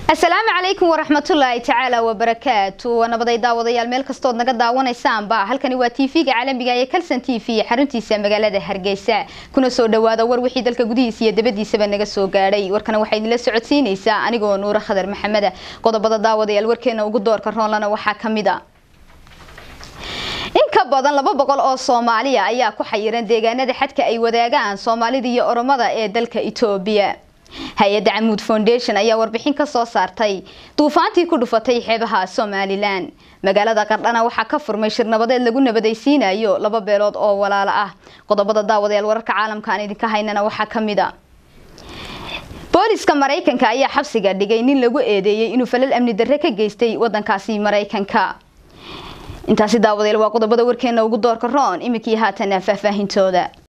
asalaamu calaykum waraxmatullaahi tacaala wabarakaatu waa nabaday daawadayaal meel kastood naga daawanaysaanba halkani waa tv-ga caalamiga ee kalson t v xaruntiisa magaalada hargeysa kuna soo dhawaada war wixii dalka gudihiisa iyo dabadiisaba naga soo gaadhay warkana waxaa idinla socodsiinaysaa anigoo nuuro khadar maxameda qodobada daawadayaal warkeena ugu doorka roonlana waxaa kamid a in ka badan laba boqol oo soomaaliya ayaa ku xayiran deegaanada xadka ay wadaagaan soomaalida iyo oromada ee dalka etoobiya hay-adda camuud foundation ayaa warbixin ka soo saartay duufaantii ku dhufatay xeebaha somalilan magaalada qardhana waxaa ka furmay shir nabadeed lagu nabadaysiinayo laba beelood oo walaalo ah qodobada daawadayaal wararka caalamka aan idinka haynana waxaa kamid a booliska maraykanka ayaa xabsiga dhigay nin lagu eedeeyey inuu falal amni darre ka geystay wadankaasi maraykanka intaasi daawadayaal waa qodobada warkeena ugu doorka roon iminkii haatana faahfaahintooda